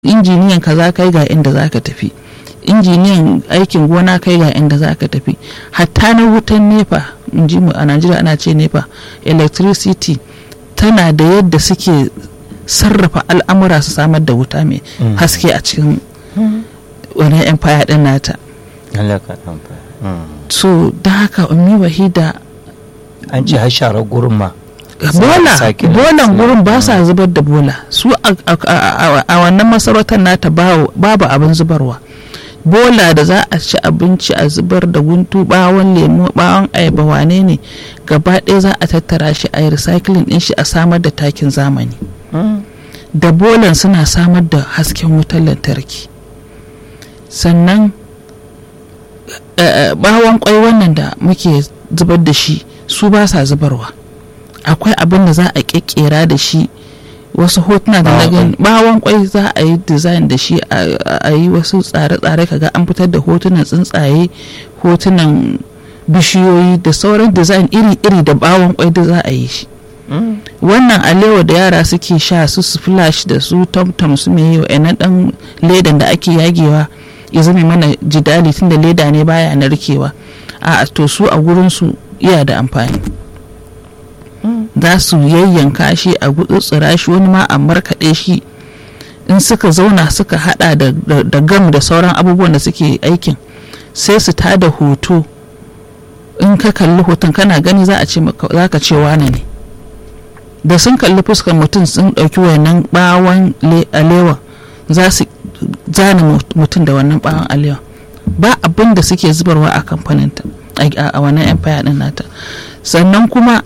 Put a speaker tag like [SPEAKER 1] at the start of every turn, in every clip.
[SPEAKER 1] injiniyan kaza kai ga inda za ka tafi injiniyan aikin gona kai ga inda za ka tafi hatta na wutan nepa in ji mu a najeriya ana ce nepa electricity tana da yadda suke sarrafa al'amura su samar da wuta mai haske a cikin wani empire din nata so da haka ummi wahida
[SPEAKER 2] an ce har sharar gurin ma
[SPEAKER 1] bola bolan gurin ba sa zubar da bola su a wannan masarautar nata babu abin zubarwa bola da za a ci abinci a zubar da guntu bawon lemo bawon ayaba wane ne gaba ɗaya za a tattara shi a yi recycling ɗin shi a samar da takin zamani da bolan suna samar da hasken wutar lantarki sannan bawon kwai wannan da muke zubar da shi su ba sa zubarwa akwai abin da za a kekkera da shi wasu hotuna da na gani bawon kwai za a yi design da shi a yi wasu tsare-tsare kaga an fitar da hotunan tsuntsaye hotunan bishiyoyi da sauran design iri-iri da bawon kwai da za a yi shi wannan alewa da yara suke sha su splash da su tamtam su mai yau na dan ledan da ake yagewa ya zama mana jidali tunda leda ne baya narkewa a to su a gurin su iya da amfani za su yayyanka shi a gutsutsura shi wani ma a markaɗe shi in suka zauna suka hada da gam da sauran abubuwan da suke aikin sai su tada hoto in ka kalli hoton kana gani za a ce za ka ce wane ne da sun kalli fuskar mutum sun ɗauki wannan bawon alewa za su zana mutum da wannan bawon alewa ba abin da suke zubarwa a kamfaninta a wannan empire din nata sannan kuma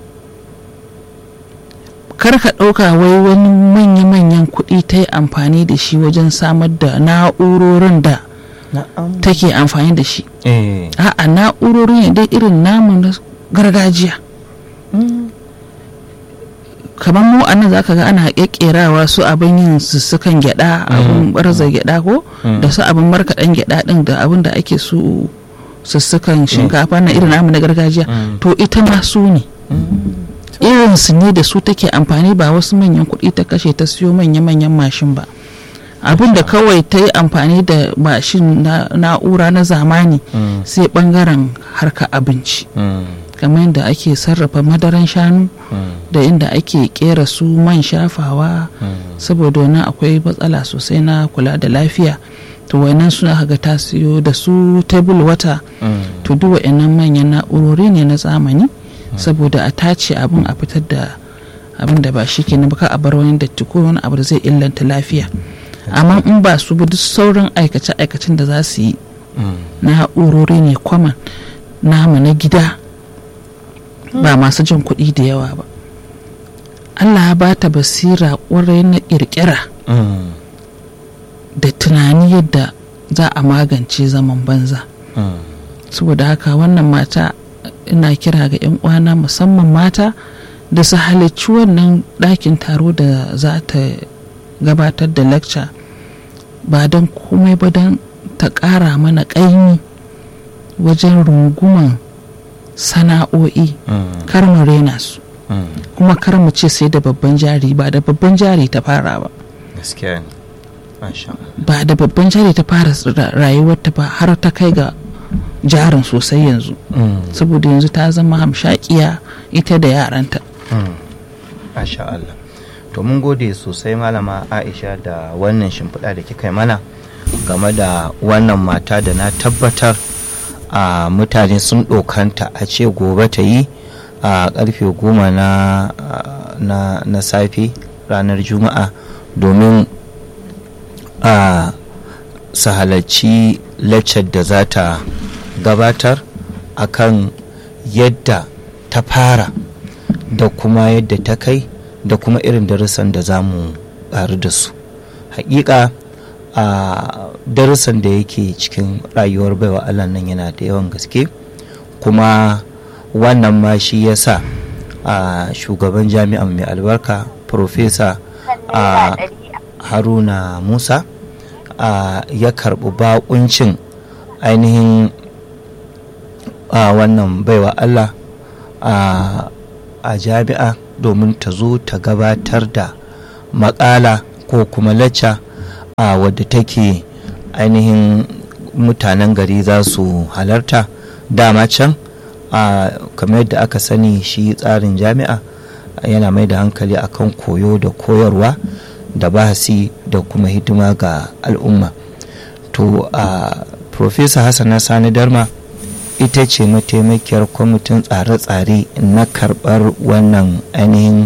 [SPEAKER 1] kar ka ɗauka wai wani manya-manyan kuɗi ta yi amfani da shi wajen samar da na'urorin da take amfani da shi a'a na'urori ne dai irin namu na gargajiya kamar mu anan za ka ga ana ƙeƙerawa su abin yin sussukan gyada abin barza gyada ko da su abin markaɗen gyada ɗin da abin da ake su sussukan shinkafa na irin namu na gargajiya to ita ma su ne irin su ne da su take amfani ba wasu manyan kuɗi ta kashe ta siyo manya-manyan mashin ba abin da kawai ta yi amfani da mashin na'ura na zamani sai bangaren harka abinci kamar yadda ake sarrafa madaran shanu da inda ake kera su man shafawa saboda wani akwai matsala sosai na kula da lafiya to wannan suna ga ta siyo da su table wata to duk wa'annan manyan na'urori ne na zamani saboda a tace abin a fitar da abin da ba shi ke na baka a bar wani datti ko wani abu da zai illanta lafiya amma in ba su bi duk sauran aikace-aikacen da za su yi na'urori ne kwaman namu na gida ba masu jin kuɗi da yawa ba allah ba ta basira ƙwarai na ƙirƙira da tunani yadda za a magance zaman banza saboda haka wannan mata ina kira ga 'yan uwana musamman mata da su halicci wannan ɗakin taro da za ta gabatar da lecture ba don komai ba don ta ƙara mana ƙaimi wajen runguman sana'o'i kar mu rena su kuma kar mu ce sai da babban jari ba da babban jari ta fara ba ba da babban jari ta fara rayuwarta ba har ta kai ga jarin sosai yanzu saboda yanzu ta zama hamshakiya ita da yaranta
[SPEAKER 2] Masha Allah to mun gode sosai malama Aisha da wannan shimfiɗa da kika yi mana game da wannan mata da na tabbatar a mutane sun ɗokanta a ce gobe ta yi a ƙarfe goma na, na, na safe ranar juma'a domin a su halarci laccar da za ta gabatar akan yadda ta fara da kuma yadda ta kai da kuma irin darussan da za mu ƙaru da su hakika a darussan da yake cikin rayuwar baiwa allah nan yana da yawan gaske kuma wannan ma shi ya sa a shugaban jami'an mai albarka profesa a haruna musa ya karɓi bakuncin ainihin a wannan baiwa allah a jami'a domin ta zo ta gabatar da makala ko kuma lacca a wadda take ainihin mutanen gari za su halarta dama can a kamar yadda aka sani shi tsarin jami'a yana mai da hankali akan koyo da koyarwa da bahasi da kuma hidima ga al'umma to a profesa hassana sani darma ita ce mataimakiyar kwamitin tsare-tsare na karɓar wannan ainihin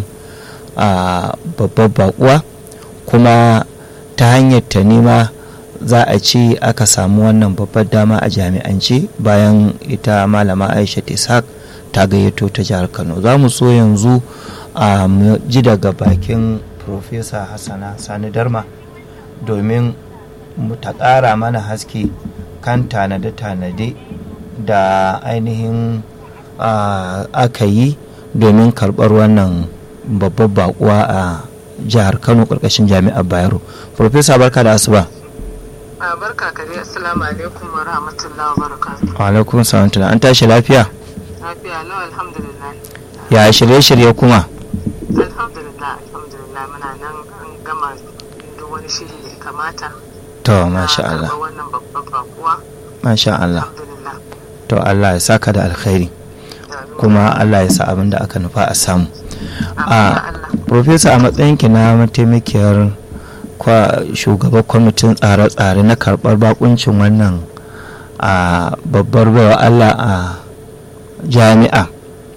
[SPEAKER 2] babbar bakuwa kuma ta hanyar ta nema za a ce aka samu wannan babbar dama a jami'ance bayan ita malama aisha ishaq ta gayyato ta jihar kano za mu so yanzu a ji daga bakin profesa hassana sani darma domin mu ta ƙara mana haske kan tanade-tanade da ainihin aka yi domin karɓar wannan babbar bakuwa a jihar kano ƙarƙashin jami'ar bayero profesa barka da asuba
[SPEAKER 3] barka ka dai assalamu alaikum wa rahmatullahi wa barakatuh
[SPEAKER 2] wa alaikum salam an tashi lafiya
[SPEAKER 3] lafiya lau alhamdulillah
[SPEAKER 2] ya shirye-shirye kuma
[SPEAKER 3] alhamdulillah alhamdulillah muna nan an gama duk wani shiri da ya kamata
[SPEAKER 2] to masha Allah
[SPEAKER 3] wannan babban bakuwa
[SPEAKER 2] masha Allah
[SPEAKER 3] alhamdulillah
[SPEAKER 2] to Allah ya saka da alkhairi kuma Allah ya sa abin da aka nufa a samu a profesa a matsayinki na mataimakiyar shugaban kwamitin tsare-tsare na karɓar bakuncin wannan a babbar baiwa Allah a jami'a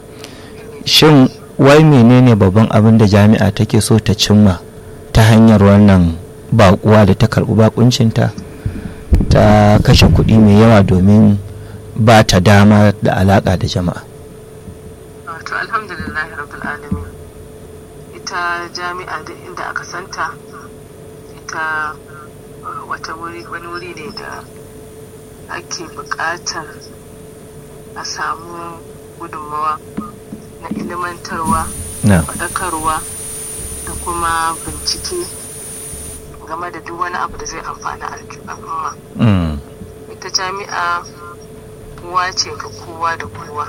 [SPEAKER 2] shin wai menene babban abin da jami'a take so ta cimma ta hanyar wannan bakuwa da ta karɓi bakuncinta ta kashe kuɗi mai yawa domin ba ta dama da alaƙa da jama'a
[SPEAKER 3] to alhamdulillah rabbil alamin ita jami'a duk inda aka santa ita wata wuri wani wuri ne da ake buƙatar a samu gudunmawa na ilimantarwa faɗakarwa da kuma bincike game da duk wani abu da zai amfani al'umma ita jami'a uwa ce ga kowa da kowa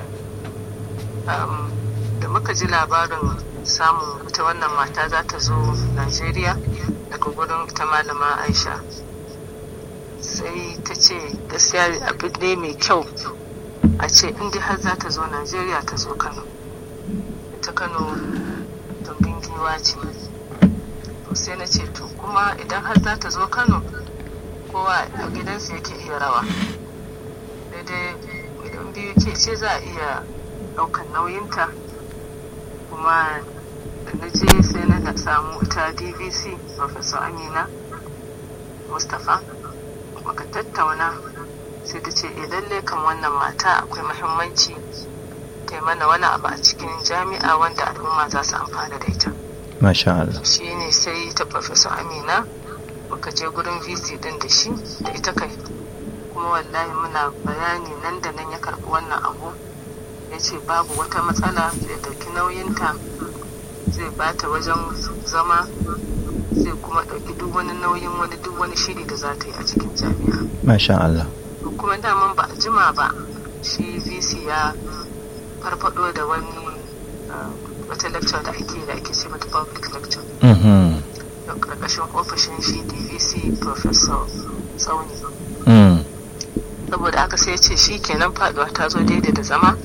[SPEAKER 3] da muka ji labarin samun ita wannan mata za ta zo najeriya daga gurin ita malama aisha sai ta ce gaskiya abin ne mai kyau a ce inda har za ta zo najeriya ta zo kano ita kano tumbin giwa ce to sai na ce to kuma idan har za ta zo kano kowa a gidansa yake iya rawa daidai idan biyu ke ce za a iya ɗaukar nauyinta kuma da na je sai na samu ita dvc professor amina mustapha maka tattauna sai ta ce e lalle kan wannan mata akwai muhimmanci ta mana wani abu a cikin jami'a wanda al'umma za su amfana da ita
[SPEAKER 2] masha Allah
[SPEAKER 3] shi ne sai ta professor amina muka je gurin vc din da shi da ita kai kuma wallahi muna bayani nan da nan ya karɓi wannan abu ya ce babu wata matsala zai ɗauki nauyinta zai bata wajen zama zai kuma ɗauki duk wani nauyin wani duk wani shiri da za ta yi a cikin jami'a
[SPEAKER 2] masha Allah
[SPEAKER 3] kuma daman ba a jima ba shi vc ya farfado da wani wata lecture da ake da ake ce mata public lecture da ƙarƙashin ofishin shi dvc professor tsauni saboda aka sai ce shi kenan faduwa ta zo daidai da zama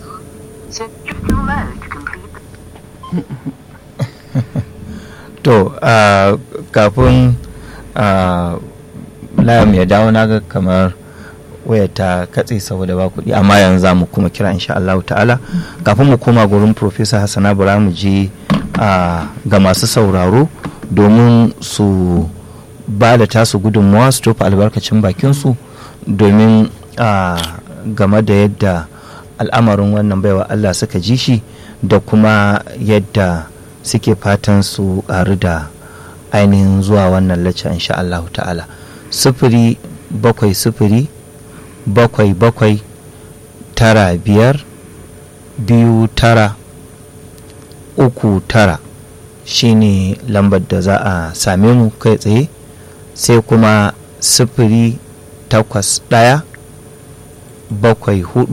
[SPEAKER 2] to kafin layam ya dawo na ga kamar waya ta katse saboda ba kuɗi amma yanzu za mu kuma kira insha Allah ta'ala kafin mu koma gurin Profesa Hassana bara mu je ga masu sauraro domin su ba da tasu gudunmawa su tofa albarkacin bakinsu domin game da yadda al'amarin wannan baiwa Allah suka ji shi da kuma yadda suke fatan su ƙaru da ainihin zuwa wannan lacca insha Allah ta'ala sufuri bakwai sufuri bakwai bakwai tara biyar biyu tara uku tara shine lambar da za a same mu kai tsaye sai kuma sufuri takwas ɗaya bakwai hudu